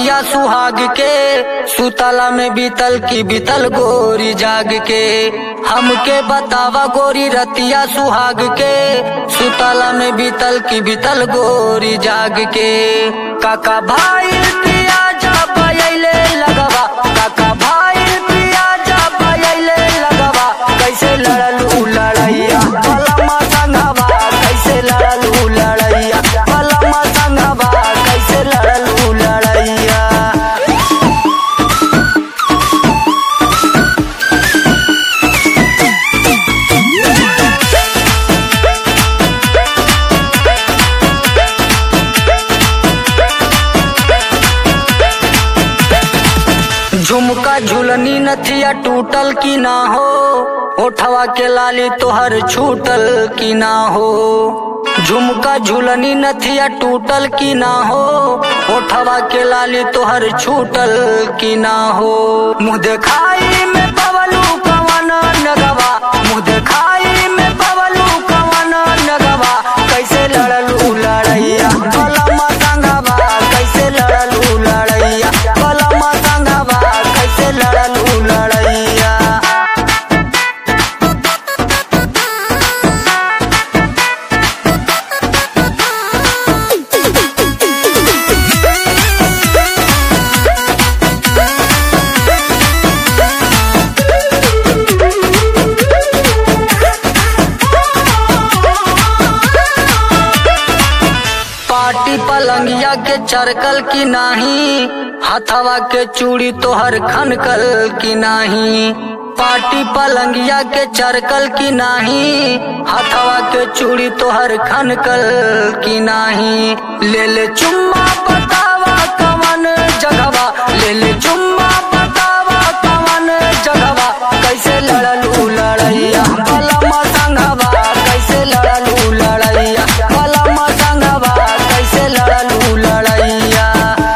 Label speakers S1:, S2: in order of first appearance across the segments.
S1: रतिया सुहाग के सुतला में बीतल की बीतल गोरी जाग के हमके बतावा गोरी रतिया सुहाग के सुतला में बीतल की बीतल गोरी जाग के काका भाई पिया जा पयले लगवा काका भाई पिया जा पयले लगवा कैसे लड़लू लड़ैया पलमा संगवा कैसे लड़लू लड़ैया पलमा संगवा कैसे लड़लू लड़ैया झुमका झुलनी नथिया टूटल की ना हो ओठवा के लाली तोहर छूटल की ना हो झुमका झुलनी नथिया टूटल की ना हो ओठवा के लाली तोहर छूटल की ना हो मुँह देखाई में पवलू कवन नगवा मुँह देखाई में पवलू कवन नगवा कैसे लड़लू लड़ैया भलमा संगवा कैसे लड़लू लड़ैया भलमा संगवा कैसे लड़लू लड़ैया पाटी पलंगिया के चरकल की नाही हथवा के चूड़ी तोहर खनकल की नाही पाटी पलंगिया के चरकल की नाही हथवा के चूड़ी तोहर खनकल की नाही ले ले चुम्मा बतावा कवन जगवा ले ले चुम्मा बतावा कवन जगवा कैसे लड़लू लड़ैया भलमा संगवा कैसे लड़लू लड़ैया भलमा संगवा कैसे लड़लू लड़ैया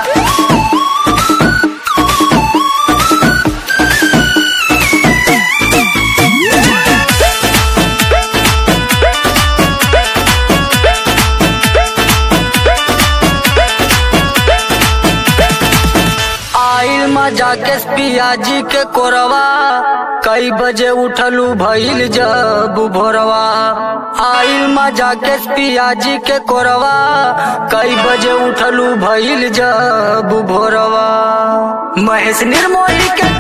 S1: आइल मजा के पियाजी के कोरवा कई बजे उठलू भइल जब भोरवा आइल मजा के पियाजी के कोरवा कई बजे उठलू भइल जब भोरवा महेश निर्मोही के